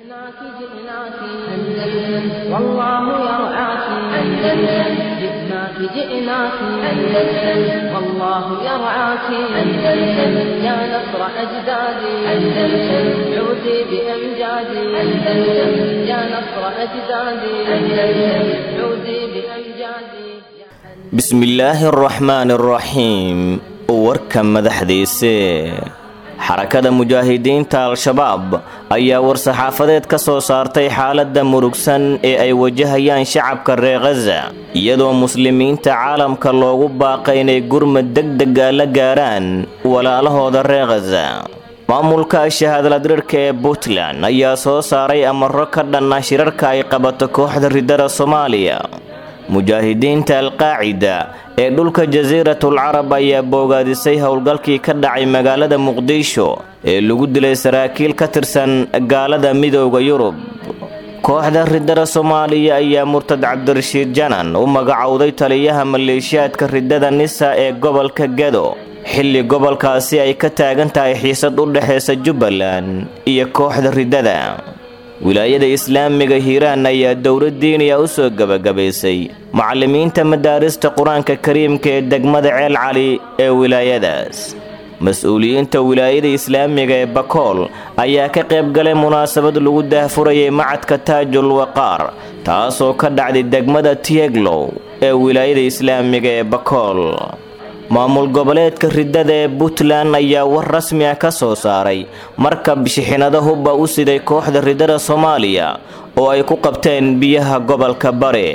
جئناك جئناك أندلس والله يرعاك أندلس جئناك جئناك أندلس والله يرعاك أندلس يا نصر أجدادي أندلس عودي بأمجادي أندلس يا نصر أجدادي أندلس عودي بأمجادي بسم الله الرحمن الرحيم warka madaxdiise xarakada mujaahidiinta al-shabaab ayaa war-saxaafadeed ka soo saartay xaaladda murugsan ee ay wajahayaan shacabka reer khaza iyadoo muslimiinta caalamka loogu baaqay inay gurmad degdega la gaaraan walaalahooda reer khaza maamulka shahaadladrirka ee puntland ayaa soo saaray amaro ka dhanna shirarka ay qabato kooxda ridada soomaaliya mujaahidiinta alqaacida ee dhulka jasiiratul carab ayaa boogaadisay howlgalkii ka dhacay magaalada muqdisho ee lagu dilay saraakiil ka tirsan gaalada midooda yurub kooxda ridada soomaaliya ayaa murtad cabdirashiid janan u magacowday taliyaha maleeshiyaadka ridada nisa ee gobolka gado xilli gobolkaasi ay ka taagan tahay xiisad u dhexaysa jubbaland iyo kooxda ridada wilaayada islaamiga hiiraan ayaa dowlad diiniya u soo gebagabaysay macallimiinta madaarista qur-aanka kariimka ee degmada ceel cali ee wilaayadaas mas-uuliyiinta wilaayada islaamiga ee bakool ayaa ka qayb galay munaasabad lagu daahfurayay macadka taajul waqaar taasoo ka dhacday degmada tieglow ee wilaayada islaamiga ee bakool maamul goboleedka ridada ee puntland ayaa war rasmi ah ka soo saaray markab shixinado hubba u siday kooxda ridada soomaaliya oo ay ku qabteen biyaha gobolka bare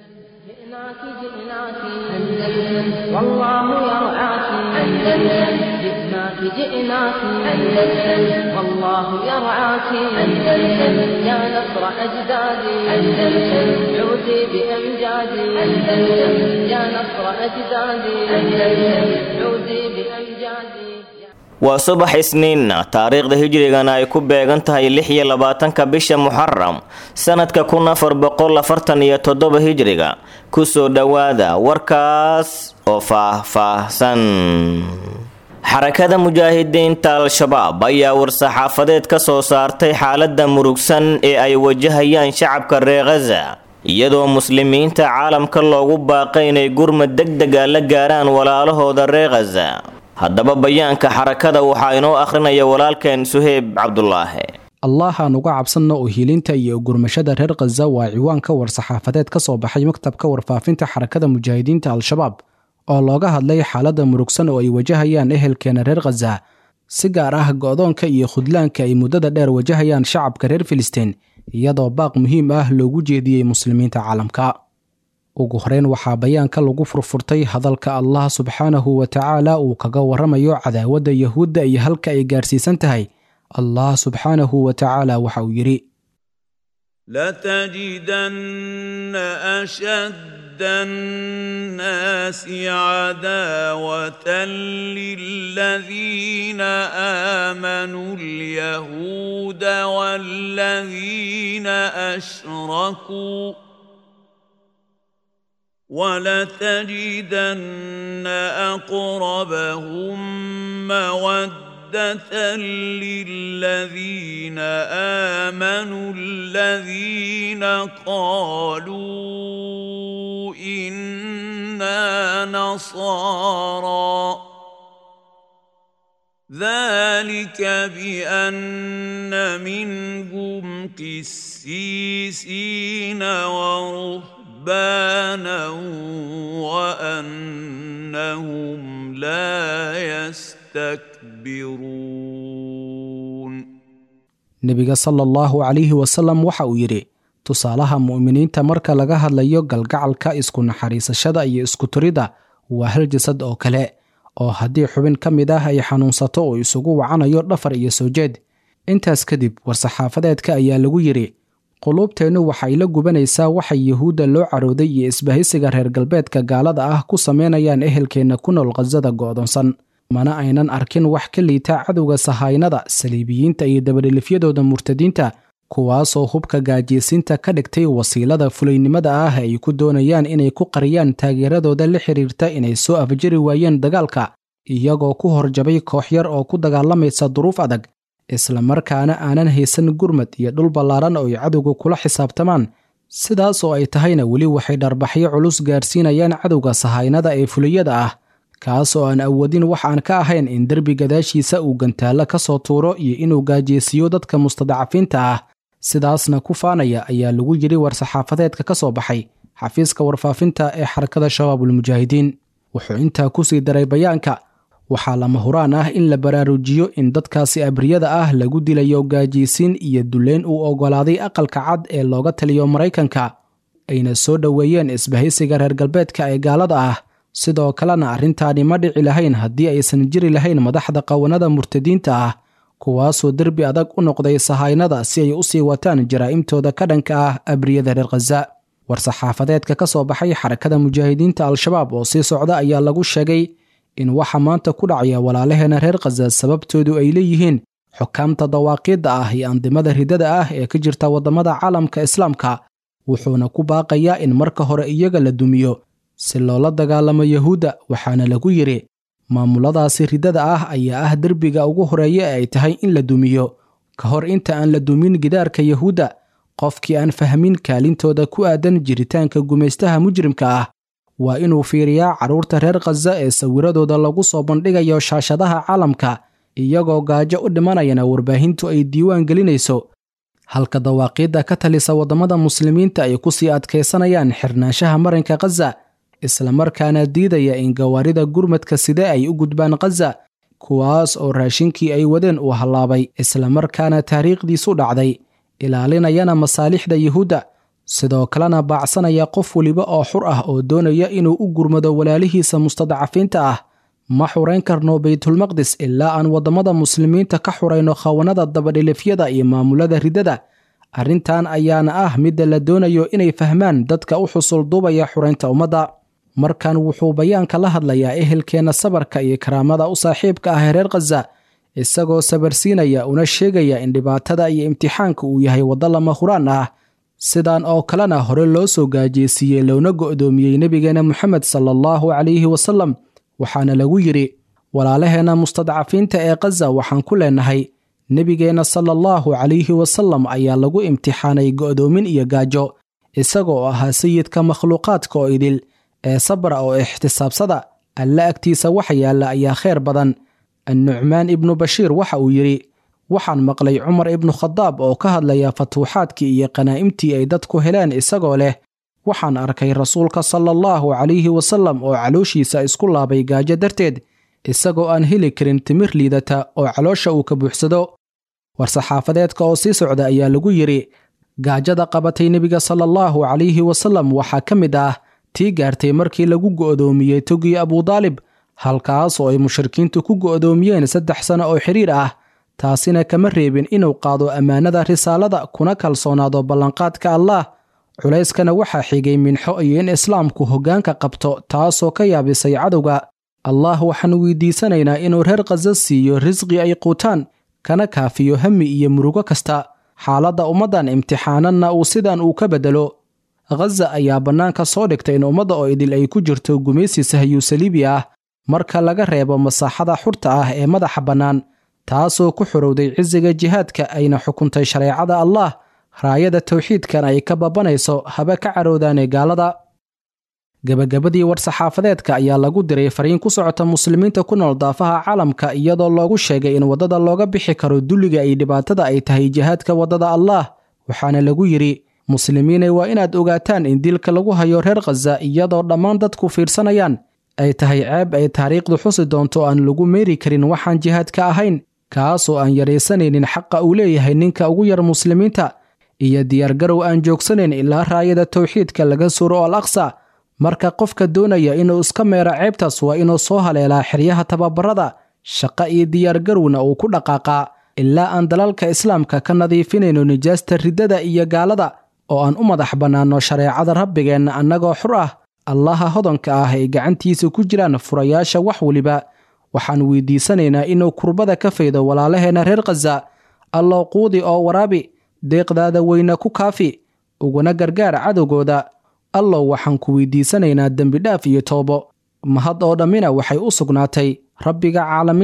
جئناك جئناك أندلس والله يرعاك أندلس جئناك جئناك أندلس والله يرعاك أندلس يا نصر أجدادي أندلس عودي بأمجادي أندلس يا نصر أجدادي أندلس عودي بأمجادي waa subax isniinna taariikhda hijrigana ay ku beegan tahay lix iyo labaatanka bisha muxaram sanadka kun afar boqol afartan iyo toddoba hijriga kusoo dhowaada warkaas oo faah-faahsan xarakada mujaahidiinta al-shabaab ayaa war-saxaafadeed ka soo saartay xaaladda murugsan ee ay wajahayaan shacabka reer khaza iyadoo muslimiinta caalamka loogu baaqay inay gurmad degdega la gaaraan walaalahooda reer khaza haddaba bayaanka xarakada waxaa inoo akhrinaya walaalkeen suheyb cabdulaahi allah aan uga cabsanno oo hiilinta iyo gurmashada reer khaza waa ciwaanka war-saxaafadeed ka soo baxay maktabka warfaafinta xarakada mujaahidiinta al-shabaab oo looga hadlay xaaladda murugsan oo ay wajahayaan ehelkeena reer khaza si gaar ah go-doonka iyo khudlaanka ay muddada dheer wajahayaan shacabka reer filistiin iyadoo baaq muhiim ah loogu jeediyey muslimiinta caalamka ugu horeyn waxaa bayaanka lagu furfurtay hadalka allah subxaanahu wa tacaala uu kaga waramayo cadaawadda yahuudda iyo halka ay gaarsiisan tahay allah subxaanahu wa tacaala waxa uu yidhi لتجدن أشد الناس عداوة للذين آمنوا اليهود والذين أشركوا ولتجدن أقربهم مودة للذين آمنوا الذين قالوا إنا نصارى ذلك بأن منهم قسيسين ورهبانا رهبانا وأنهم لا يستكبرون nebiga sala allahu calayhi wasalam waxa uu yidhi tusaalaha mu'miniinta marka laga hadlayo galgacalka isku naxariisashada iyo isku turidda waa hal jasad oo kale oo haddii xubin ka mid ah ay xanuunsato oo isugu wacanayo dhafar iyo soo jeed intaas kadib war-saxaafadeedka ayaa lagu yidhi quluubteennu waxay la gubanaysaa waxay yuhuudda loo carooday iyo isbahaysiga reer galbeedka gaalada ah ku samaynayaan ehelkeenna ku nool khasada go'doonsan mana aynan arkin wax ka liita cadowga sahaynada saliibiyiinta iyo dabadhelifyadooda murtadiinta kuwaasoo hubka gaajiysiinta ka dhigtay wasiilada fulaynimada ah ay ku doonayaan inay ku qariyaan taageeradooda la xiriirta inay soo afjari waayeen dagaalka iyagoo ku horjabay koox yar oo ku dagaalamaysa duruuf adag islamarkaana aanan haysan gurmad iyo dhul ballaaran oo ay cadowga kula xisaabtamaan sidaas oo ay tahayna weli waxay dharbaxyo culus gaarsiinayaan cadowga sahaynada ee fuliyada ah kaas oo aan awoodin wax aan ka ahayn in derbi gadaashiisa uu gantaallo ka soo tuuro iyo inuu gaajeysiiyo dadka mustadacafiinta ah sidaasna ku faanaya ayaa lagu yidhi war-saxaafadeedka ka soo baxay xafiiska warfaafinta ee xarakada shabaabulmujaahidiin wuxuu intaa ku sii daray bayaanka waxaa lama huraan ah in la baraarujiyo in dadkaasi abriyada ah lagu dilayo gaajiysiin iyo duleyn uu oggolaaday aqalka cad ee looga taliyo maraykanka ayna soo dhoweeyeen isbahaysiga reer galbeedka ee gaalada ah sidoo kalena arrintaani ma dhici lahayn haddii aysan jiri lahayn madaxda qawanada murtadiinta ah kuwaasoo derbi adag u noqday sahaynada si ay u sii wataan jaraa'imtooda ka dhanka ah abriyada reer khaza war-saxaafadeedka ka soo baxay xarakada mujaahidiinta al-shabaab oo sii socda ayaa lagu sheegay in waxa maanta ku dhacaya walaalaheena reer khaza sababtoodu ay leeyihiin xukaamta dawaaqiidda ah iyo andimada ridada ah ee ka jirta waddamada caalamka islaamka wuxuuna ku baaqayaa in marka hore iyaga la dumiyo si loola dagaalamo yahuudda waxaana lagu yidhi maamuladaasi ridada ah ayaa ah derbiga ugu horeeya ee ay tahay in la dumiyo ka hor inta aan la dumin gidaarka yahuudda qofkii aan fahmin kaalintooda ku aadan jiritaanka gumaystaha mujrimka ah waa inuu fiiriyaa carruurta reer khaza ee sawiradooda lagu soo bandhigayo shaashadaha caalamka iyagoo gaajo u dhimanayana warbaahintu ay diiwaan gelinayso halka dawaaqiidda ka talisa waddamada muslimiinta ay ku sii adkaysanayaan xirnaanshaha marinka khaza islamarkaana diidaya in gawaarida gurmadka sidee ay u gudbaan khaza kuwaas oo raashinkii ay wadeen uu hallaabay islamarkaana taariikhdiisu dhacday ilaalinayana masaalixda yuhuudda sidoo kalena baacsanaya qof weliba oo xur ah oo doonaya inuu u gurmado walaalihiisa mustadcafiinta ah ma xurayn karno baytulmaqdis ilaa aan waddamada muslimiinta ka xurayno khawanada dabadhilifyada iyo maamulada ridada arrintan ayaana ah midda la doonayo inay fahmaan dadka u xusul duubaya xuraynta ummadda markan wuxuu bayaanka la hadlayaa ehelkeenna sabarka iyo karaamada u saaxiibka ah reer khaza isagoo sabarsiinaya una sheegaya in dhibaatada iyo imtixaanka uu yahay waddo lama huraan ah sidan oo kalena hore loo soo gaajeysiiyey loona go'doomiyey nebigeenna moxamed sala allahu calayhi wasallam waxaana lagu yidhi walaalaheenna mustadcafiinta ee khaza waxaan ku leenahay nebigeenna sala allahu calayhi wasallam ayaa lagu imtixaanay go'doomin iyo gaajo isagoo ahaa sayidka makhluuqaadka oo idil ee sabra oo ixtisaabsada alle agtiisa waxa yaalla ayaa khayr badan annucmaan ibnu bashiir waxa uu yidhi waxaan maqlay cumar ibnu khadaab oo ka hadlaya fatuuxaadkii iyo qanaa'imtii ay dadku heleen isagoo leh waxaan arkay rasuulka sala allahu calayhi wasallam oo calooshiisa isku laabay gaajo darteed isagoo aan heli karin timir liidata oo caloosha uu ka buuxsado war-saxaafadeedka oo sii socda ayaa lagu yidhi gaajada qabatay nebiga sala allahu calayhi wasallam waxaa ka mid ah tii gaartay markii lagu go'doomiyey togii abudaalib halkaas oo ay mushrikiintu ku go'doomiyeen saddex sano oo xidhiir ah taasina kama reebin inuu qaado ammaanada risaalada kuna kalsoonaado ballanqaadka allaah culayskana waxaa xigay minxo iyo in islaamku hoggaanka qabto taasoo ka yaabisay cadowga allah waxaan weydiisanaynaa inuu reer khaza siiyo risqi ay quutaan kana kaafiyo hami iyo murugo kasta xaaladda ummaddan imtixaananna uu sidan uu ka beddelo khaza ayaa bannaanka soo dhigtay in ummadda oo idil ay ku jirto gumaysi sahyu saliibi ah marka laga reebo masaaxada xurta ah ee madaxa bannaan taasoo ku xorowday cisiga jihaadka ayna xukuntay shareecada allah raayada towxiidkan ay ka babanayso haba ka caroodaane gaalada gebagabadii war-saxaafadeedka ayaa lagu diray fariin ku socota muslimiinta ku nool daafaha caalamka iyadoo loogu sheegay in waddada looga bixi karo dulliga iyo dhibaatada ay tahay jihaadka waddada allaah waxaana lagu yidhi muslimiinay waa inaad ogaataan in dilka lagu hayo reer khaza iyadoo dhammaan dadku fiirsanayaan ay tahay ceeb ay taariikhdu xusi doonto aan lagu meeri karin waxaan jihaadka ahayn kaasoo aan yaraysanaynin xaqa uu leeyahay ninka ugu yar muslimiinta iyo diyaargarow aan joogsanayn ilaa raayada towxiidka laga suro al aqsa marka qofka doonaya inuu iska meero ceebtaas waa inuu soo haleelaa xeryaha tababarada shaqo iyo diyaargarowna uu ku dhaqaaqaa ilaa aan dalalka islaamka ka nadiifinayno nijaasta riddada iyo gaalada oo aan u madax bannaanno shareecada rabbigeenna annagoo xur ah allaha hodanka ah ay gacantiisa ku jiraan furayaasha wax weliba waxaan weydiisanaynaa inuu kurbada ka faydo walaalaheenna reer khaza allow quudi oo waraabi deeqdaada weyna ku kaafi uguna gargaar cadowgooda allow waxaan ku weydiisanaynaa dembidhaaf iyo toobo mahad oo dhammina waxay u sugnaatay rabbiga caalamiinta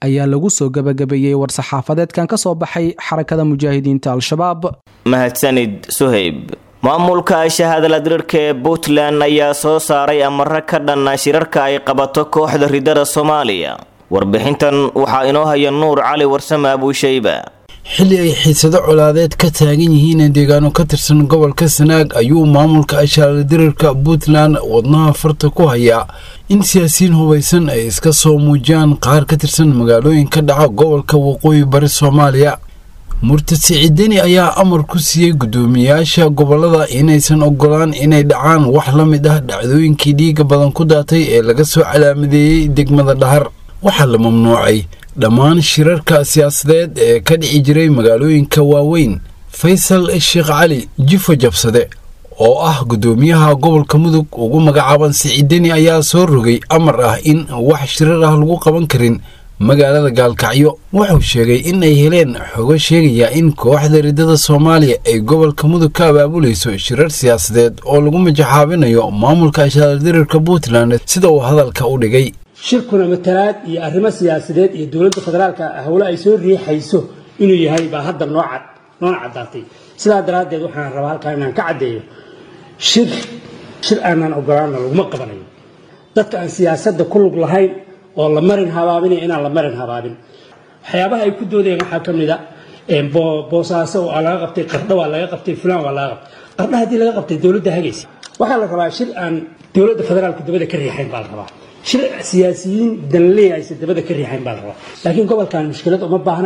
ayaa lagu soo gebagabeeyey war-saxaafadeedkan ka soo baxay xarakada mujaahidiinta al-shabaab mahadsanid suhayb maamulka shahaadaladirarka ee puntland ayaa soo saaray amaro ka dhanna shirarka ay qabato kooxda ridada soomaaliya warbixintan waxaa inoo haya nuur cali warsame abuushayba xilli ay xiisado colaadeed ka taagan yihiin deegaano ka tirsan gobolka sanaag ayuu maamulka ashaaldirarka puntland wadnaha farta ku hayaa in siyaasiyiin hubaysan ay iska soo muujiyaan qaar ka tirsan magaalooyin ka dhaca gobolka waqooyi bari soomaaliya murtad siciideni ayaa amar ku siiyey guddoomiyayaasha gobolada inaysan ogolaan inay dhacaan wax la mid ah dhacdooyinkii dhiiga badan ku daatay ee laga soo calaamadeeyey degmada dhahar waxaa la mamnuucay dhammaan shirarka siyaasadeed ee ka dhici jiray magaalooyinka waaweyn faysal sheekh cali jifo jabsade oo ah guddoomiyaha gobolka mudug ugu magacaaban siciideni ayaa soo rogay amar ah in wax shirar ah lagu qaban karin magaalada gaalkacyo wuxuu sheegay in ay heleen xogo sheegaya in kooxda ridada soomaaliya ay gobolka mudug ka abaabulayso shirar siyaasadeed oo lagu majaxaabinayo maamulka ashaaldirarka puntland sida uu hadalka u dhigay shirkuna matalaad iyo arrimo siyaasadeed iyo dowladda federaalka howle ay soo riixayso inuu yahay baa hadda noona caddaatay sidaa daraaddeed waxaan rabaa halkaa inaan ka caddeeyo shir shir aanaan ogolaana laguma qabanayo dadka aan siyaasadda ku lug lahayn oo la marin habaabinaya inaan la marin habaabin waxyaabaha ay ku doodayeen waxaa ka mid a boosaaso waa laga qabtay qardho waa laga qabtay fulaan waa laga qabtay qardha haddii laga qabtay dowladda hagaysa waxaa la rabaa shir aan dowladda federaalku dabada ka riixayn baa la rabaa shir siyaasiyiin danley aysan dabada ka riixayn baa la rabaa laakiin gobolkan mushkilad uma baahna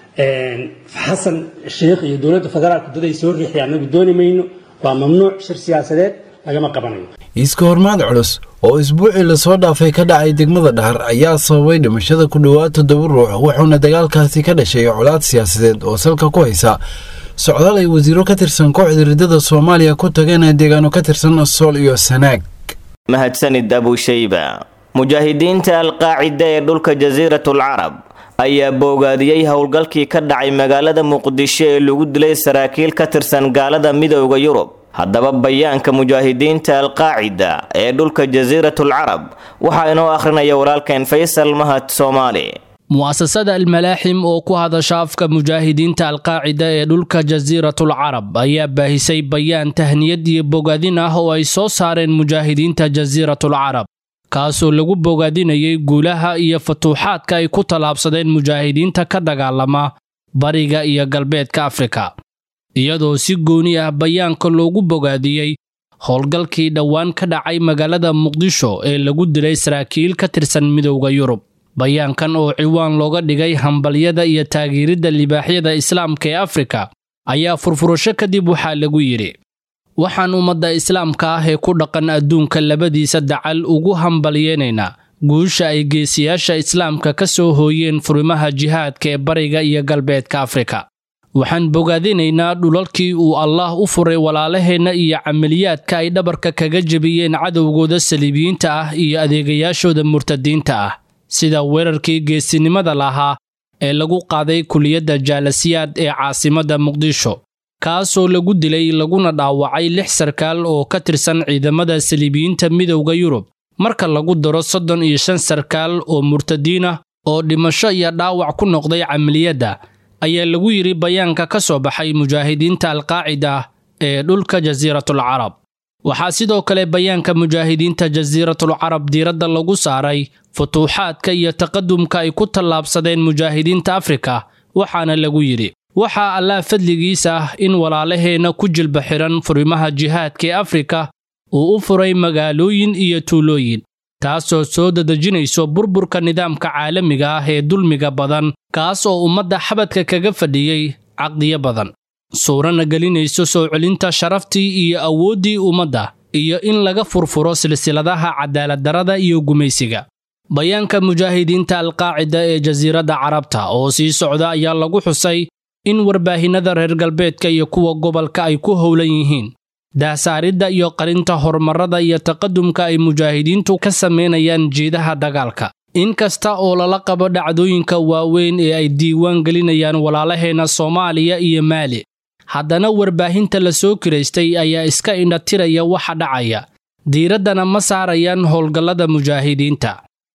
xasan sheekh iyo dowladda federaalku dad ay soo riixday annagu dooni mayno waa mamnuuc shir siyaasadeed lagama qabanayo iiska hormaad culus oo isbuucii lasoo dhaafay ka dhacay degmada dhahar ayaa sababay dhimashada ku dhowaad toddoba ruux wuxuuna dagaalkaasi ka dhashay colaad siyaasadeed oo salka ku haysa socdaal ay wasiiro ka tirsan kooxda ridada soomaaliya ku tageen deegaano ka tirsan sool iyo sanaag mahadsanid abuushayba mujaahidiinta alqaacida ee dhulka jasiiratul carab ayaa boogaadiyey howlgalkii ka dhacay magaalada muqdisho ee lagu dilay saraakiil ka tirsan gaalada midooda yurub haddaba bayaanka mujaahidiinta alqaacida ee dhulka jasiiratul carab waxaa inoo akhrinaya walaalkeen faysal mahad soomaali mu'asasada almalaaxim oo ku hadasha afka mujaahidiinta alqaacida ee dhulka jasiiratul carab ayaa baahisay bayaan tahniyad iyo bogaadin ah oo ay soo saareen mujaahidiinta jasiiratul carab kaasoo lagu bogaadinayay guulaha iyo futuuxaadka ay ku tallaabsadeen mujaahidiinta ka dagaalama bariga iyo galbeedka afrika iyadoo si gooni ah bayaanka loogu bogaadiyey howlgalkii dhowaan ka dhacay magaalada muqdisho ee lagu dilay saraakiil ka tirsan midowda yurub bayaankan oo ciwaan looga dhigay hambalyada iyo taageeridda libaaxyada islaamka ee afrika ayaa furfurasho kadib waxaa lagu yidhi waxaan ummadda islaamka ah ee ku dhaqan adduunka labadiisa dacal ugu hambalyeynaynaa guusha ay geesiyaasha islaamka ka soo hooyeen furimaha jihaadka ee bariga iyo galbeedka afrika waxaan bogaadinaynaa dhulalkii uu allaah u furay walaalaheenna iyo camaliyaadka ay dhabarka kaga jebiyeen cadowgooda saliibiyiinta ah iyo adeegayaashooda murtadiinta ah sida weerarkii geesinimada lahaa ee lagu qaaday kuliyadda jaalasiyaad ee caasimadda muqdisho kaasoo lagu dilay laguna dhaawacay lix sarkaal oo ka tirsan ciidamada saliibiyiinta midowda yurub marka lagu daro soddon iyo shan sarkaal oo murtadiin ah oo dhimasho iyo dhaawac ku noqday camaliyadda ayaa lagu yidhi bayaanka ka soo baxay mujaahidiinta alqaacida ee dhulka jasiiratul carab waxaa sidoo kale bayaanka mujaahidiinta jasiiratul carab diiradda lagu saaray futuuxaadka iyo taqadumka ay ku tallaabsadeen mujaahidiinta afrika waxaana lagu yidhi waxaa allaah fadligiisa ah in walaalaheenna ku jilba xihan furimaha jihaadka ee afrika uu u furay magaalooyin iyo tuulooyin taasoo soo dadejinayso burburka nidaamka caalamiga ah ee dulmiga badan kaas oo ummadda xabadka kaga fadhiyey caqdiyo badan suurana gelinayso soo celinta sharaftii iyo awooddii ummadda iyo in laga furfuro silsiladaha cadaaladdarrada iyo gumaysiga bayaanka mujaahidiinta alqaacida ee jasiiradda carabta oo sii socda ayaa lagu xusay in warbaahinnada reer galbeedka iyo kuwa gobolka ay ku howlan yihiin daahsaaridda iyo qarinta horumarrada iyo taqadumka ay mujaahidiintu ka samaynayaan jiidaha dagaalka in kasta oo lala qabo dhacdooyinka waaweyn ee ay diiwaan gelinayaan walaalaheenna soomaaliya iyo maali haddana warbaahinta la soo kiraystay ayaa iska indhatiraya waxa dhacaya diiraddana ma saarayaan howlgallada mujaahidiinta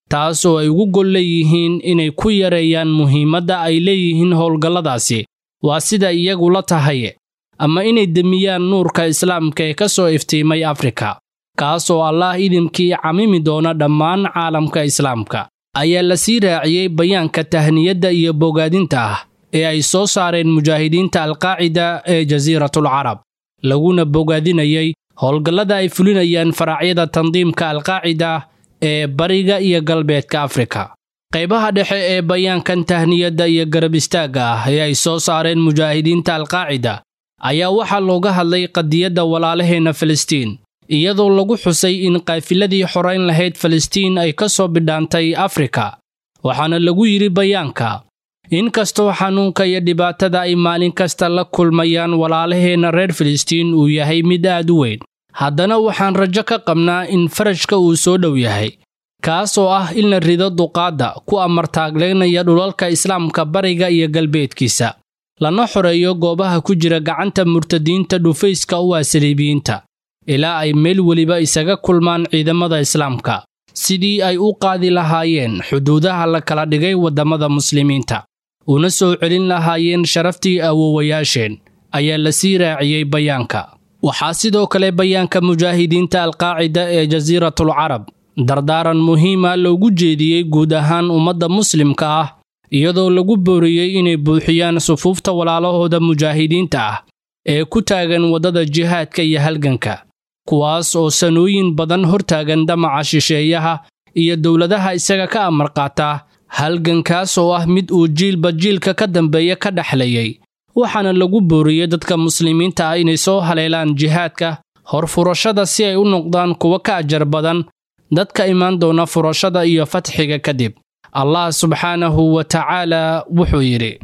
taas oo ay ugu gol leeyihiin inay ku yareeyaan muhiimadda ay leeyihiin howlgalladaasi waa sida iyagu la tahay ama inay demiyaan nuurka islaamka ee ka soo iftiimay afrika kaas oo allaah idimkii camimi doona dhammaan caalamka islaamka ayaa la sii raaciyey bayaanka tahniyadda iyo bogaadinta ah ee ay soo saareen mujaahidiinta alqaacida ee jasiiratul carab laguna bogaadinayay howlgallada ay fulinayaan faraacyada tandiimka alqaacida ee bariga iyo galbeedka afrika qaybaha dhexe ee bayaankan tahniyadda iyo garab istaagga ah ee ay soo saareen mujaahidiinta alqaacida ayaa waxaa looga hadlay qadiyadda walaalaheenna filistiin iyadoo lagu xusay in qaafiladii xorayn lahayd filistiin ay ka soo bidhaantay afrika waxaana lagu yidhi bayaanka inkastoo xanuunka iyo dhibaatada ay maalin kasta la kulmayaan walaalaheenna reer filistiin uu yahay mid aad u weyn haddana waxaan rajo ka qabnaa in farajka uu soo dhow yahay kaas oo ah in la rido duqaadda ku amartaagleynaya dhulalka islaamka bariga iyo galbeedkiisa lana xoreeyo goobaha ku jira gacanta murtadiinta dhufayska u ah saliibiyiinta ilaa ay meel weliba isaga kulmaan ciidamada islaamka sidii ay u qaadi lahaayeen xuduudaha la kala dhigay waddamada muslimiinta una soo celin lahaayeen sharaftii awoowayaasheen ayaa la sii raaciyey bayaanka waxaa sidoo kale bayaanka mujaahidiinta alqaacida ee jasiiratul carab dardaaran muhiima loogu jeediyey guud ahaan ummadda muslimka ah iyadoo lagu booriyey inay buuxiyaan sufuufta walaalahooda mujaahidiinta ah ee ku taagan waddada jihaadka iyo halganka kuwaas oo sanooyin badan hortaagan damaca shisheeyaha iyo dowladaha isaga ka amar qaata halgankaas oo ah mid uu jiilba jiilka ka dambeeya ka dhexlayay waxaana lagu booriyey dadka muslimiinta ah inay soo haleelaan jihaadka hor furashada si ay u noqdaan kuwo ka ajar badan dadka imaan doona furashada iyo fatxiga kadib allah subxaanahu wa tacaala wuxuu yidhi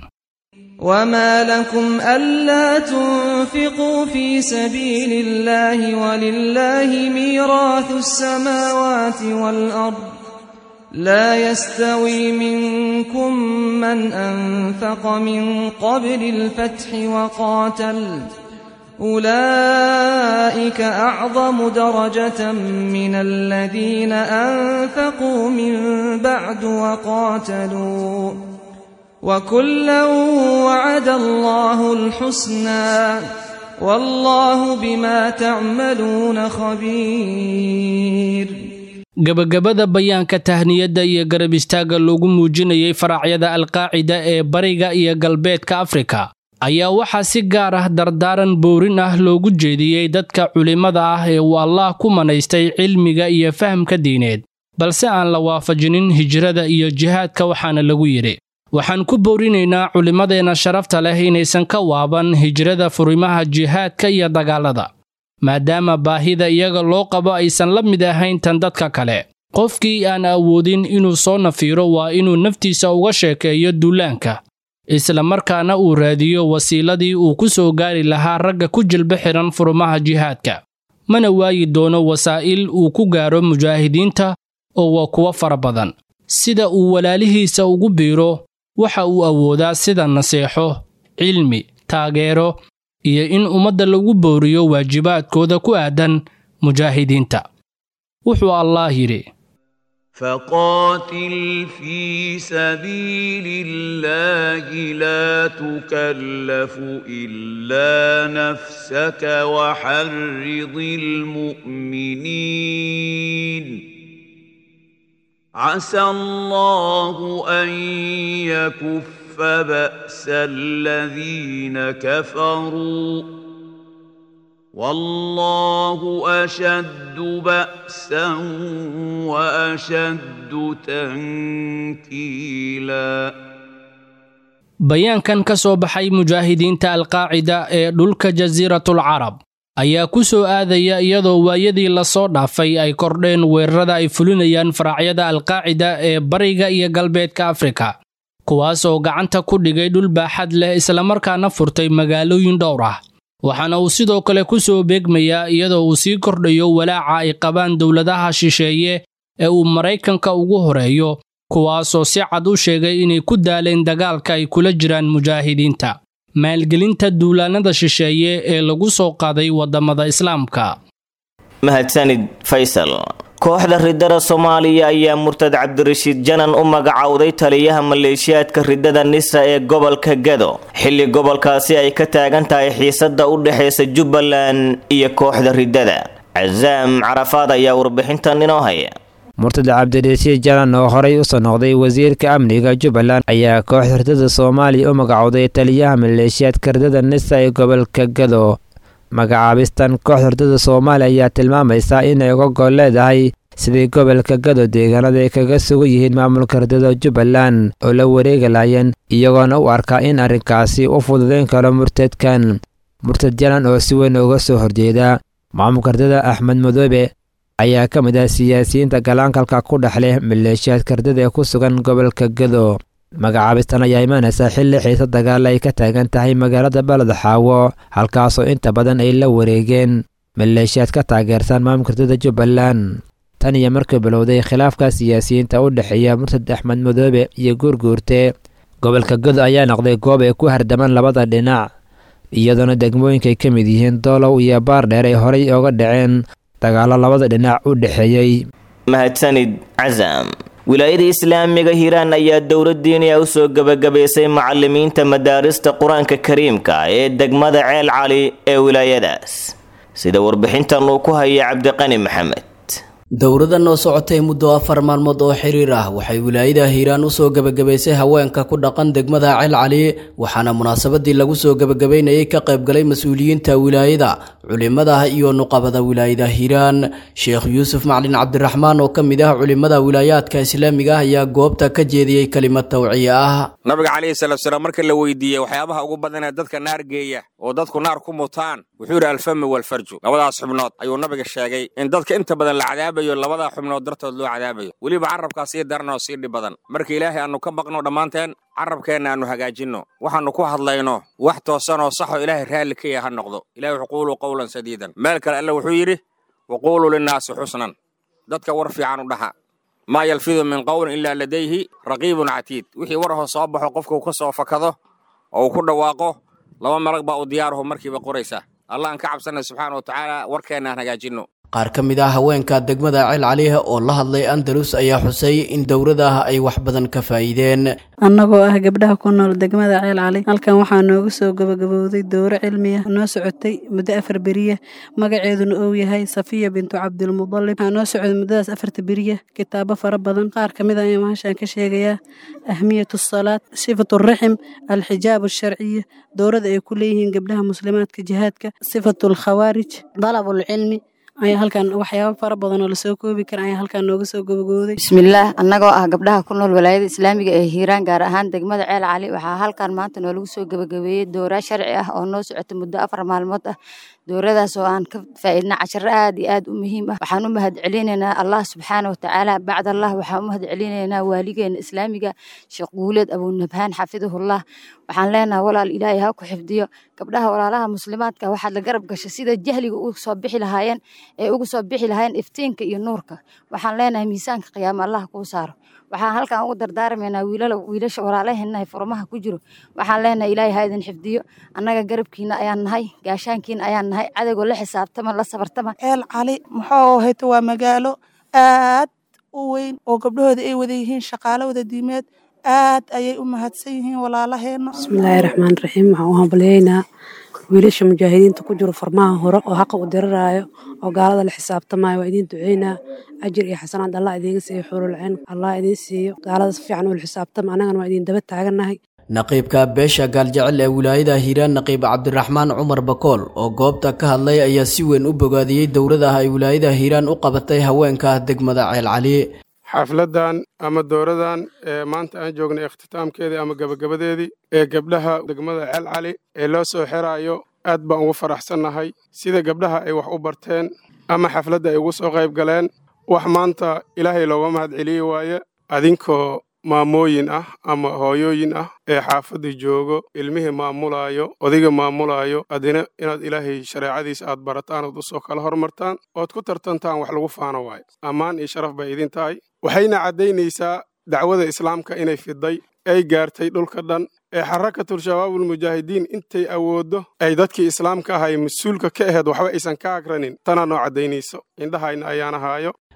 وما لكم ألا تنفقوا في سبيل الله ولله ميراث السماوات والأرض لا يستوي منكم من أنفق من قبل الفتح وقاتل أولئك أعظم درجة من الذين أنفقوا من بعد وقاتلوا وكلا وعد الله الحسنى والله بما تعملون خبير gabagabada bayaanka tahniyadda iyo garab istaagga loogu muujinayay faraacyada alqaacida ee bariga iyo galbeedka afrika ayaa waxaa si gaar ah dardaaran boorin ah loogu jeediyey dadka culimmada ah ee uu allaah ku manaystay cilmiga iyo fahamka diineed balse aan la waafajinin hijrada iyo jihaadka waxaana lagu yidhi waxaan ku boorinaynaa culimmadeenna sharafta leh inaysan ka waaban hijrada furimaha jihaadka iyo dagaallada maadaama baahida iyaga loo qabo aysan la mid ahayn tan dadka kale qofkii aan awoodin inuu soo nafiiro waa inuu naftiisa uga sheekeeyo duulaanka isla markaana uu raadiyo wasiiladii uu ku soo gaari lahaa ragga ku jilba xihan furmaha jihaadka mana waayi doono wasaa'il uu ku gaaro mujaahidiinta oo waa kuwo fara badan sida uu walaalihiisa ugu biiro waxa uu awoodaa sida naseexo cilmi taageero iyo in ummadda lagu booriyo waajibaadkooda ku aadan mujaahidiinta wuxuu allaah yidhi فقاتل في سبيل الله لا تكلف الا نفسك وحرض المؤمنين عسى الله ان يكف باس الذين كفروا والله اشد باسا واشد تنكيلا bayaankan ka soo baxay mujaahidiinta alqaacida ee dhulka jasiiratul carab ayaa ku soo aadaya iyadoo waayadii lasoo dhaafay ay kordheen weerarada ay fulinayaan faraacyada alqaacida ee bariga iyo galbeedka afrika kuwaas oo gacanta ku dhigay dhul baaxad leh islamarkaana furtay magaalooyin dhowr ah waxaana uu sidoo kale ku soo beegmayaa iyadoo uu sii kordhayo walaaca ay qabaan dowladaha shisheeye ee uu maraykanka ugu horeeyo kuwaasoo si cad u sheegay inay ku daaleen dagaalka ay kula jiraan mujaahidiinta maalgelinta duulaannada shisheeye ee lagu soo qaaday waddamada islaamka mahadsanid faysal kooxda ridada soomaaliya ayaa murtad cabdirashiid janan u magacowday taliyaha maleeshiyaadka ridada nisa ee gobolka gado xilli gobolkaasi ay ka taagan tahay xiisada u dhexeysa jubbaland iyo kooxda ridada casaam carafaad ayaa warbixintan inoo haya murtad cabdirashiid janan oo horey usoo noqday wasiirka amniga jubbaland ayaa kooxda ridada soomaaliya u magacowday taliyaha maleeshiyaadka ridada nisa ee gobolka gado magacaabistan kooxda ridada soomaaliya ayaa tilmaamaysa inay uga gol leedahay sidii gobolka gado deegaanada ay kaga sugan yihiin maamulka ridada jubbaland oo la wareegi laayeen iyagoona u arkaa in arrinkaasi u fududayn karo murtadkan murtad janan oo si weyn uga soo horjeeda maamulka ridada axmed madoobe ayaa ka mid ah siyaasiyiinta galaankalka ku dhex leh maleeshiyaadka ridada ee ku sugan gobolka gado magacaabistan ayaa imaanaysa xilli xiisa dagaal ay ka taagan tahay magaalada baled xaawo halkaasoo inta badan ay la wareegeen maleeshiyaad ka taageersan maamulka ridada jubbaland tan iyo markii bilowday khilaafka siyaasiyiinta u dhexeeya murtad axmed madoobe iyo guurguurte gobolka gado ayaa noqday goob ay ku hardamaan labada dhinac iyadoona degmooyinkaay ka mid yihiin doolow iyo baardheer ay horay oga dhaceen dagaallo labada dhinac u dhexeeyey mahadsanid casam wilaayada islaamiga hiiraan ayaa dowladdiiniya u soo gebagabaysay macalimiinta madaarista qur-aanka kariimka ee degmada ceel cali ee wilaayadaas sida warbixintan uu ku haya cabdiqani maxamed dowladan oo socotay muddo afar maalmood oo xiriir ah waxay wilaayada hiiraan usoo gebagabaysay haweenka ku dhaqan degmada ceel cali waxaana munaasabadii lagu soo gebagabaynayay ka qaybgalay mas-uuliyiinta wilaayada culimada iyo nuqabada wilaayada hiiraan sheekh yuusuf maclin cabdiraxmaan oo ka mid ah culimada wilaayaadka islaamiga ah ayaa goobta ka jeediyey kelimad tawciye ah nabiga calayhi salaatusalaam marka la weydiiyey waxyaabaha ugu badan ee dadka naar geeya oo dadku naar ku mutaan wuxuu yidhi alfami walfarju labadaas xubnood ayuu nabiga sheegay in dadka inta badan la cadaabayo labadaa xubnood dartood loo cadaabayo weliba carrabkaa sii daran oo sii dhib badan marka ilaahay aannu ka baqno dhammaanteen carrabkeenna aannu hagaajinno waxaannu ku hadlayno wax toosan oo saxoo ilaahay raalli ka yaha ha noqdo ilahi wuxuu quuluu qowlan sadiidan meel kale alle wuxuu yidhi waquuluu linnaasi xusnan dadka war fiican u dhaha maa yalfidu min qowlin ilaa ladayhi raqiibun catiid wixii warahoo soo baxo qofka uu ka soo fakado oo uu ku dhawaaqo laba malag baa u diyaaruhu markiiba qoraysa allah aan ka cabsanay subxaana wa tacaala warkeenna aan hagaajinno qaar ka mid ah haweenka degmada ceel caliha oo la hadlay andalus ayaa xusay in dowladaah ay wax badan ka faa'iideen annagoo ah gabdhaha ku nool degmada ceel cali halkan waxaa noogu soo gabagabowday dowro cilmiya noo socotay muddo afar beriya magaceeduna uu yahay safiya bintu cabdilmudalib waxaa noo socday muddadaas afarta beriya kitaabo fara badan qaar ka mid a ayaan mahashaan ka sheegayaa ahmiyatu asalaad sifatu raxim alxijaab alsharciya dowrada ay ku leeyihiin gabdhaha muslimaadka jihaadka sifatu alkhawaarij dalabulcilmi ayaa halkan waxyaaba fara badan oo lasoo koobi kara ayaa halkan nooga soo gabagooday bismillaah annagoo ah gabdhaha ku nool walaayada islaamiga ee hiiraan gaar ahaan degmada ceel cali waxaa halkan maanta noolagu soo gabagabeeyey dowraa sharci ah oo noo socota muddo afar maalmood ah dowradaas oo aan ka faa'iidna casharo aad iyo aad u muhiim ah waxaan u mahad celinaynaa allah subxaana wa tacaala bacd allah waxaan u mahad celinaynaa waaligeena islaamiga sheekh guuleed abunabhaan xafidahullah waxaan leenahay walaal ilaahay ha ku xifdiyo gabdhaha walaalaha muslimaadka waxaad la garab gashay sida jahliga ugu soo bixi lahaayeen ee ugu soo bixi lahaayeen iftiinka iyo nuurka waxaan leenahay miisaanka qiyaama allah kuu saaro waxaan halkan ugu dardaarmaynaa wiilala wiilasha walaalaheennahay furmaha ku jiro waxaan leenahay ilaahay ha idin xifdiyo annaga garabkiina ayaan nahay gaashaankiina ayaan nahay cadowga la xisaabtama la sabartama ceel cali muxuu hayto waa magaalo aad u weyn oo gabdhahooda ay wada yihiin shaqaalo wada diimeed aad ayay u mahadsan yihiin walaalaheenna bismillaahi raxmaan raxiim waxaan u hambalyaynaa wiilasha mujaahidiinta ku jiro farmaha hore oo xaqa u diriraayo oo gaalada la xisaabtamayo waa idiin duceynaa ajir iyo xasanaad allah idiinga siiyo xuurulcin allah idiin siiyo gaalada si fiican ula xisaabtama annagana waa idiin daba taagannahay naqiibka beesha gaaljecel ee wilaayada hiiraan naqiib cabdiraxmaan cumar bakool oo goobta ka hadlay ayaa si weyn u bogaadiyey dowladaha ay wilaayada hiiraan u qabatay haweenka degmada ceel cali xafladdan ama dowradan ee maanta aan joognay ikhtitaamkeedii ama gebagabadeedii ee gabdhaha degmada ceel cali ee loo soo xiraayo aad baan ugu faraxsannahay sida gabdhaha ay wax u barteen ama xafladda ay ugu soo qayb galeen wax maanta ilaahay looga mahad celiyi waaye adinkoo maamooyin ah ama hooyooyin ah ee xaafadda joogo ilmihii maamulaayo odayga maamulaayo adina inaad ilaahay shareecadiisa aad barataan ood usoo kala hormartaan ood ku tartantaan wax lagu faano waayo ammaan iyo sharaf bay idin tahay waxayna caddaynaysaa dacwada islaamka inay fiday ay gaartay dhulka dhan ee xarakatul shabaabulmujaahidiin intay awooddo ay dadkii islaamka ahay mas-uulka ka aheed waxba aysan ka agranin tanaa noo caddaynayso indhahayna ayaana haayo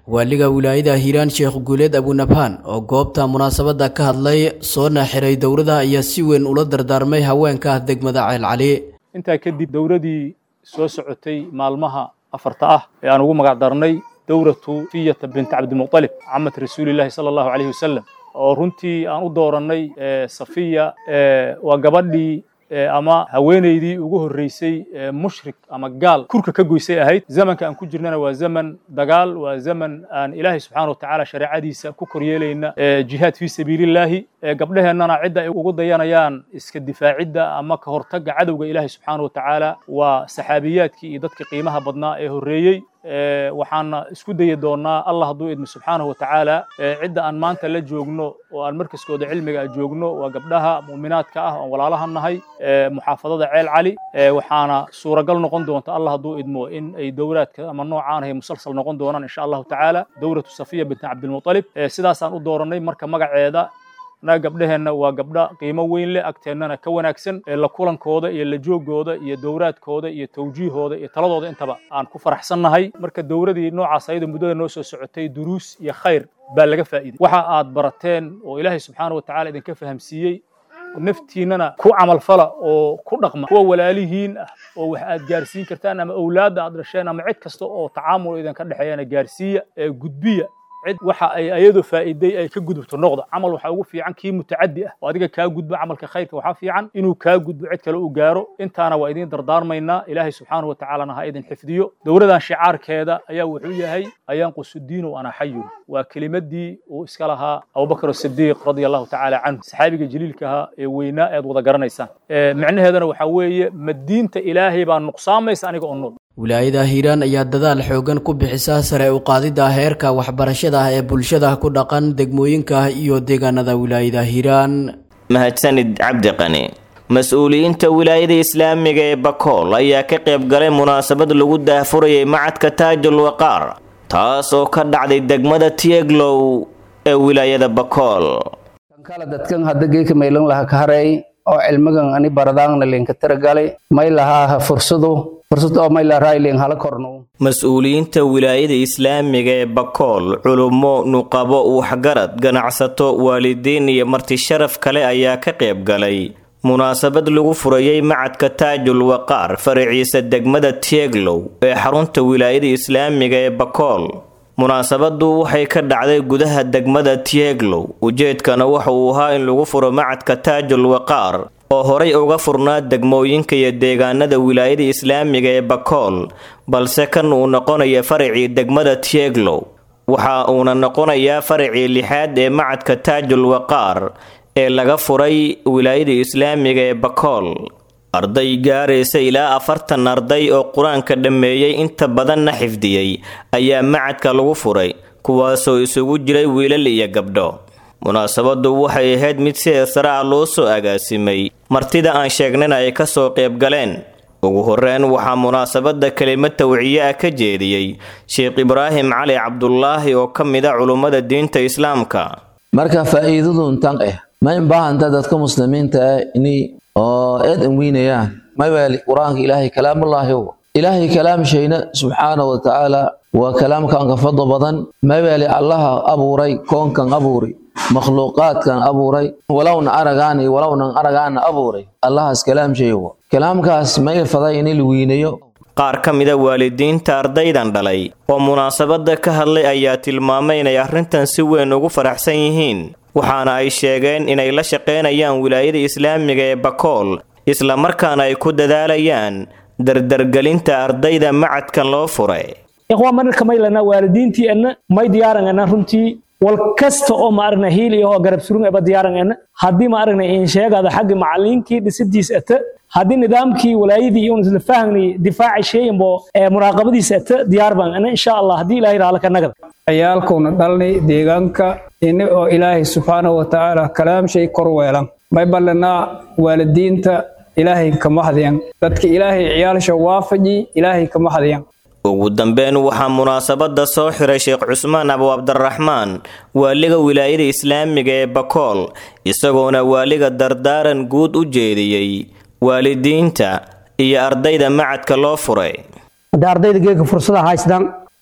waaliga wilaayada hiiraan sheekh guuleed abunabhaan oo goobta munaasabadda ka hadlay soona xiray dowrada ayaa si weyn ula dardaarmay haweenka degmada ceelcali intaa kadib dowradii soo socotay maalmaha afarta ah ee aan ugu magac darnay dowratu fiyata bint cabdimuqalib camad rasuulilaahi sala allahu calayhi wasalam oo runtii aan u doorannay safiya waa gabadhii ama haweenaydii ugu horreysay mushrik ama gaal kurka ka goysay ahayd zamanka aan ku jirnana waa zaman dagaal waa zaman aan ilaahay subxaana watacaala shareecadiisa ku koryeelayna jihaad fii sabiilillaahi gabdheheennana cidda ay ugu dayanayaan iska difaacidda ama ka hortagga cadowga ilaahay subxaana watacaala waa saxaabiyaadkii iyo dadkii qiimaha badnaa ee horreeyey waxaana isku dayi doonaa allah hadduu idmo subxaanahu watacaala cidda aan maanta la joogno oo aan markaskooda cilmiga a joogno waa gabdhaha mu'minaadka ah oon walaalaha nahay muxaafadada ceel cali waxaana suuragal noqon doonta allah hadduu idmo in ay dowlaadka ama noocaan ahay musalsal noqon doonaan insha allahu tacaala dowlatu safiya bint cabdilmutalib sidaasaan u doorannay marka magaceeda annaga gabdheheenna waa gabdha qiimo weyn leh agteennana ka wanaagsan la kulankooda iyo la joogooda iyo dowraadkooda iyo tawjiihooda iyo taladooda intaba aan ku faraxsannahay marka dowradii noocaas ayada muddada noo soo socotay duruus iyo khayr baa laga faa'iiday waxa aad barateen oo ilaahay subxaana watacaala idinka fahamsiiyey naftiinnana ku camalfala oo ku dhaqma kuwa walaalihiin ah oo wax aad gaarsiin kartaan ama awlaadda aad dhasheen ama cid kasta oo tacaamul idinka dhexeeyana gaarsiiya ee gudbiya cid waxa ay ayadu faa'iiday ay ka gudubto noqda camal waxaa ugu fiican kii mutacaddi ah oo adiga kaa gudba camalka khayrka waxaa fiican inuu kaa gudbo cid kale uu gaaro intaana waa idiin dardaarmaynaa ilaahay subxaanahu watacaalana ha idin xifdiyo dowladan shicaarkeeda ayaa wuxuu yahay ayanqusudiinu ana xayun waa kelimadii uu iska lahaa abubakar asidiiq radia allahu tacaala canhu saxaabiga jaliilka ahaa ee weynaa ead wada garanaysaan micnaheedana waxaa weeye ma diinta ilaahay baa nuqsaamaysa aniga oo nool wilaayada hiiraan ayaa dadaal xoogan ku bixisa sare u qaadidda heerka waxbarashada ee bulshada ku dhaqan degmooyinka iyo deegaanada wilaayada hiiraan mahadsanid cabdi qani mas-uuliyiinta wilaayada islaamiga ee bakool ayaa ka qayb galay munaasabad lagu daahfurayay macadka taajul waqaar taas oo ka dhacday degmada tieglow ee wilaayada bakool kala dadkan hadda geeka maylan laha ka haray oo cilmigan ani baradaangna linka tiragalay may lahaa fursadu fursad oo may lahaa ilin hala korno mas-uuliyiinta wilaayada islaamiga ee bakool culummo nuqabo waxgarad ganacsato waalidiin iyo marti sharaf kale ayaa ka qayb galay munaasabad lagu furayay macadka taajul waqaar faraciisa degmada tieglow ee xarunta wilaayada islaamiga ee bakool munaasabadu waxay ka dhacday gudaha degmada tieglow ujeedkana waxa uu ahaa in lagu furo macadka taajul waqaar oo horay uga furnaa degmooyinka iyo deegaanada wilaayada islaamiga ee bakool balse kan uu noqonaya faracii degmada tieglow waxa uuna noqonayaa faracii lixaad ee macadka taajul waqaar ee laga furay wilaayada islaamiga ee bakool arday gaaraysa ilaa afartan arday oo qur-aanka dhammeeyey inta badanna xifdiyey ayaa macadka lagu furay kuwaasoo isugu jiray wiilal iyo gabdho munaasabadu waxay ahayd mid si eesara ah loo soo agaasimay martida aan sheegnayna ay kasoo qayb galeen ugu horeyn waxaa munaasabada kelimo tawciye ah ka jeediyey sheekh ibraahim cali cabdulaahi oo ka mid a culummada diinta islaamka marka faa'iidadu intan eh ma inbaahanta dadka muslimiinta ah inay oo eed anweynayaan mawaali qur-aanka ilaahay kalaamullaahi ilaahay kalaamshayna subxaana wa tacaala waa kalaamkan ka fadlo badan mawaali allaha abuuray koonkan abuuri makhluuqaadkan abuuray walowna aragaan iyo walownan aragaana abuuray allahaas kalaamshayo kalaamkaas ma ilfaday in la weynayo qaar ka mida waalidiinta ardaydan dhalay oo munaasabada ka hadlay ayaa tilmaamay inay arrintan si weyn ugu faraxsan yihiin waxaana ay sheegeen inay la shaqaynayaan wilaayada islaamiga ee bakool isla markaana ay ku dadaalayaan dardargelinta ardayda macadkan loo furay ikhwaan marka maylana waalidiintii anna may diyaaran anna runtii wal kasta oo ma aragna hiil iyo oo garab surung eba diyaaran anna haddii ma aragna in sheegada xagga macallinkii dhisidiis ata haddii nidaamkii walaayadii iyo isla fahmni difaaci sheeyanbo ee muraaqabadiisa ata diyaar baan anna insha allah haddii ilaahay raala ka nagada ciyaalkuna dhalnay deegaanka ini oo ilaahay subxaanahu watacaala kalaamshay kor weelan may ballanaa waalidiinta ilaahay kama hadyan dadka ilaahay ciyaalsha waafaji ilaahay kama hadyan ugu dambeyn waxaa munaasabada soo xiray sheekh cusmaan abu cabdiraxmaan waaliga wilaayada islaamiga ee bakool isagoona waaliga dardaaran guud u jeediyey waalidiinta iyo ardayda macadka loo furay hadda ardayda geega fursada haystaan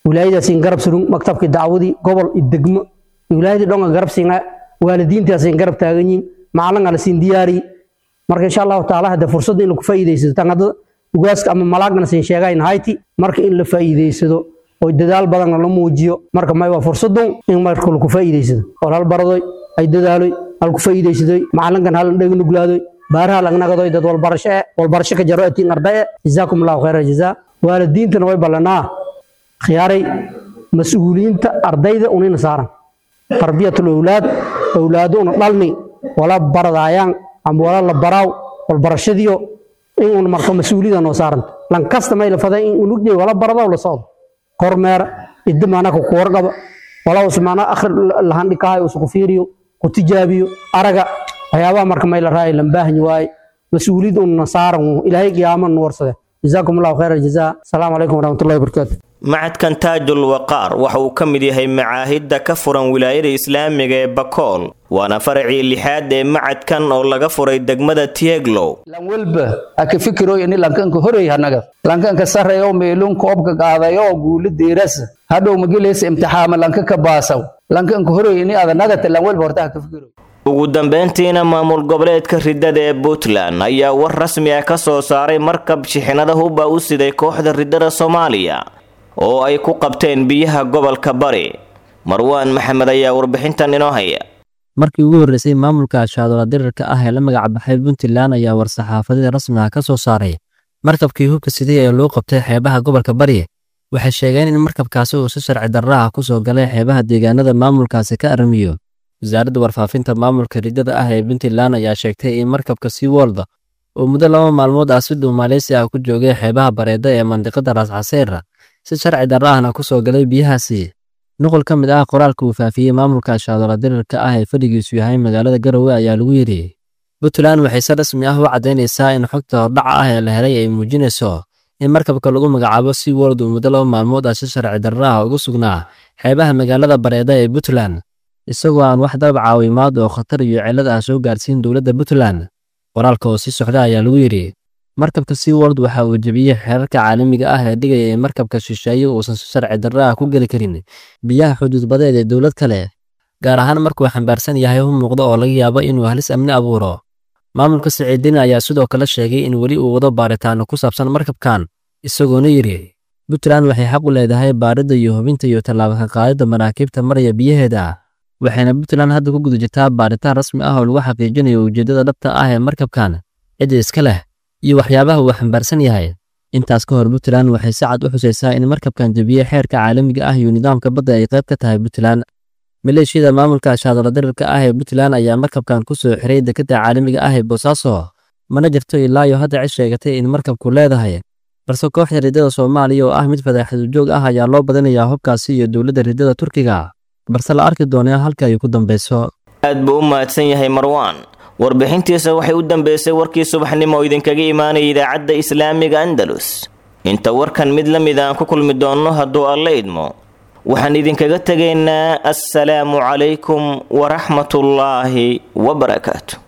wilaayadaasin garab surung maktabkii dacwadii gobol iyo degmo wilaayadii dhonga garab siinaa waalidiintaasin garab taagan yihin macalin ala siin diyaari marka insha allahu taala hadda fursadda in lagu faa'iidaysado tan hadda ugaaska ama malaagana siin sheegayn hayti marka in la faa'iidaysado oo dadaal badanna la muujiyo marka may waa fursadun in marka lagu faa'iidaysado oo hal baradoy ay dadaaloy hal ku faa'iidaysadoy macalinkan hal dheg nuglaadoy baaraha lagnagadoy dad walbarasho eh walbarasho ka jaro atiin ardaye jazaakum allahu khayra jazaa waalidiintana way ballanaa khiyaaray mas-uuliyiinta ardayda unina saaran tarbiyatul owlaad owlaado una dhalni wala baradaayaan ama wala la baraaw walbarashadiyo in un marka mas-uuliyada noo saaranta lankasta may la faday in unugday wala baradaw la socdo kormeera idamaanaka ku warqaba wala usmaana akhri lahandhikahay usku fiiriyo ku tijaabiyo araga waxyaabaha marka may la raaya lambaahanyi waaye mas-uuliyad unna saaran ilaahay qiyaama nu warsade jazaakum allahu khayra jazaa asalaamu calaykum waraxmatullahi wabarakaatu macadkan taajul waqaar waxa uu ka mid yahay macaahidda ka furan wilaayada islaamiga ee bakool waana faracii lixaad ee macadkan oo laga furay degmada tieglow lan walba aka fikiroy ini lankanka horey hanaga lankanka sarreyo meelun koobka qaadayo guuli diirasa hadhow magileysa imtixaama lanka ka baasaw lankanka horey ini adanagata lan walba horta haka fikiroy ugu dambeyntiina maamul goboleedka riddada ee puntland ayaa war rasmi ah ka soo saaray markab shixinada hubba u siday kooxda riddada soomaaliya oo ay ku qabteen biyaha gobolka bari marwaan maxamed ayaa warbixintan inoo haya markii ugu horreysay maamulka shaadoola dirirka ah ee la magacbaxay puntland ayaa war-saxaafadida rasmiga ka soo saaray markabkii hubka siday ee loo qabtay xeebaha gobolka bari waxay sheegeen in markabkaasi uu si sharci darra ah ku soo galay xeebaha deegaanada maamulkaasi ka aramiyo wasaaradda warfaafinta maamulka riddada ah ee puntland ayaa sheegtay in markabka seaworld oo muddo laba maalmood ah si dhow maaleysi ah ku joogay xeebaha bareeda ee mandiqada raascaseera si sharci darra ahna ku soo galay biyahaasi nuqul ka mid ah qoraalka uu faafiyey maamulka shaadoola dirirka ah ee fadhigiisu yahay magaalada garowe ayaa lagu yidhi puntland waxay si rasmi ah u caddaynaysaa in xogta hordhaca ah ee la helay ay muujinayso in markabka lagu magacaabo sea world uu muddo laba maalmood ah si sharci darra ah ugu sugnaa xeebaha magaalada bareeda ee puntland isagoo aan wax dalab caawimaad oo khatar iyo cillad ah soo gaarsiin dowladda puntland qoraalka oo sii socda ayaa lagu yidhi markabka sea world waxa uu jebiyey xeerarka caalamiga ah ee dhigaya in markabka shisheeye uusan si sharci darra ah ku geli karin biyaha xuduudbadeed ee dowlad kale gaar ahaan markuu xambaarsan yahay u muuqda oo laga yaabo inuu halis amni abuuro maamulka siciidin ayaa sidoo kale sheegay in weli uu wado baaritaano ku saabsan markabkan isagoona yidhi puntland waxay xaq u leedahay baaridda iyo hubinta iyo tallaabaka qaadidda maraakiibta maraya biyaheeda waxayna puntland hadda ku guda jirtaa baaritaan rasmi ah oo lagu xaqiijinayo ujeeddada dhabta ah ee markabkan cidda iska leh iyo waxyaabaha uu xambaarsan yahay intaas ka hor puntland waxay si cad u xusaysaa in markabkan jebiyey xeerka caalamiga ah iyo nidaamka badda ay qayb ka tahay puntland maleeshiyada maamulka shaadoola dirirka ah ee puntland ayaa markabkan ku soo xiray dekadda caalamiga ah ee boosaaso mana jirto ilaa iyo hadda cid sheegatay in markabku leedahay balse kooxda riddada soomaaliya oo ah mid fadaaxadujoog ah ayaa loo badinayaa hubkaasi iyo dowladda riddada turkiga balse la arki doonaa halka ay ku dambeyso aad buu u mahadsan yahay marwaan warbixintiisa waxay u dambeysay warkii subaxnimo oo idinkaga imaanaya idaacadda islaamiga andalus inta warkan mid la mid aan ku kulmi doonno hadduu alla idmo waxaan idinkaga tegaynaa assalaamu calaykum waraxmatullaahi wabarakaatu